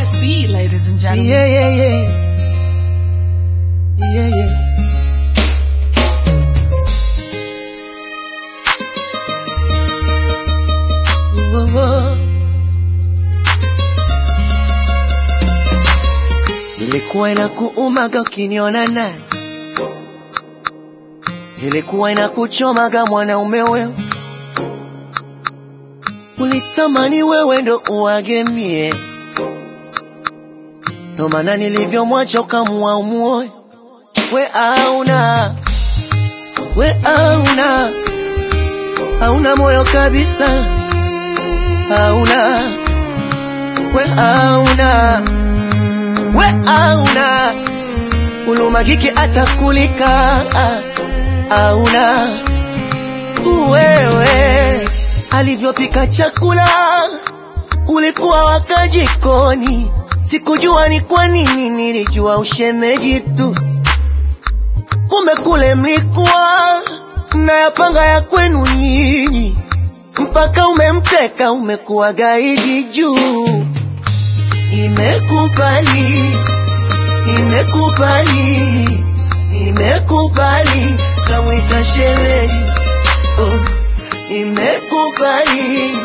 this beat, ladies and gentlemen. Yeah, yeah, yeah. Yeah, yeah. Whoa, whoa. Ilikuwa inakuumaga ukiniona naye, ilikuwa inakuchomaga mwanaume wewe, ulitamani wewe ndo uwagemie ndo maana nilivyomwacha ukamua umuoe. We auna, we auna, hauna moyo kabisa, hauna, we auna, we auna, ulumagiki atakulika, auna, wewe alivyopika chakula ulikuwa waka jikoni Sikujua ni kwa nini, nilijua ushemeji tu. Kumbe kule mlikuwa mnayapanga ya kwenu nyinyi, mpaka umemteka, umekuwa gaidi juu. Imekubali, imekubali, imekubali, kamwita shemeji. Oh, imekubali,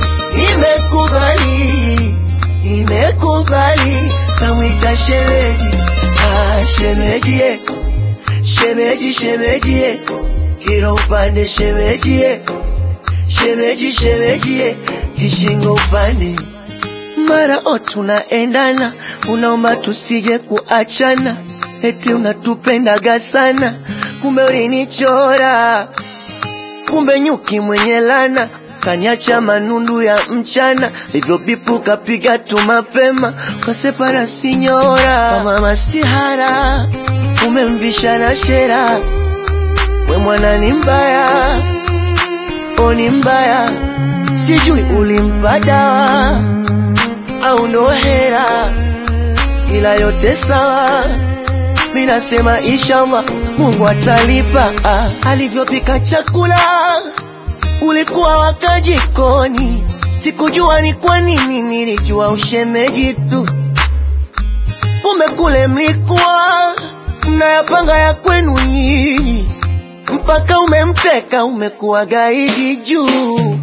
imekubali nimekubali kamwita shemeji ah, shemeji ye shemeji shemeji ye kila upande shemeji ye shemeji shemeji ye kishingo upande mara o tunaendana unaomba tusije kuachana eti unatupendaga sana kumbe ulinichora kumbe nyuki mwenye lana kaniacha manundu ya mchana, hivyo bipu kapiga tu mapema kwa separa sinyora kama masihara, umemvisha na shera, we mwana ni mbaya, o ni mbaya, sijui ulimpa dawa au ndo hera, ila yote sawa minasema inshallah Mungu atalipa. Ah, alivyopika chakula ulikuwa waka jikoni, sikujua ni kwa nini, nilijua ushemeji tu. Kumbe kule mlikuwa mnayapanga ya kwenu nyinyi, mpaka umemteka, umekuwa gaidi juu.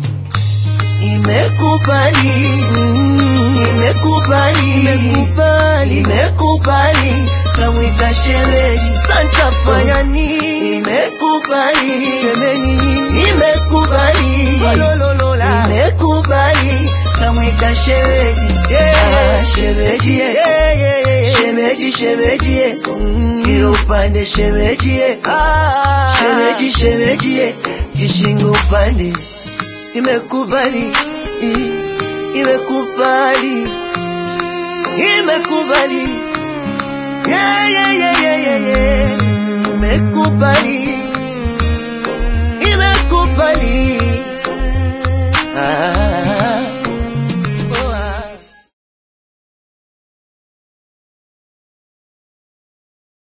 Imekubali, mm, imekubali, imekubali, imekubali, kamwita shemeji, santa fanya nini? Imekubali, semeni nimekubali, nimekubali, kamwita shemeji, ah, shemeji, ye. shemeji, shemeji, ye. kila upande shemeji, ye. shemeji, shemeji, ye. kishingo upande imekubali, imekubali, imekubali, yeah, yeah, yeah, yeah, yeah, yeah. imekubali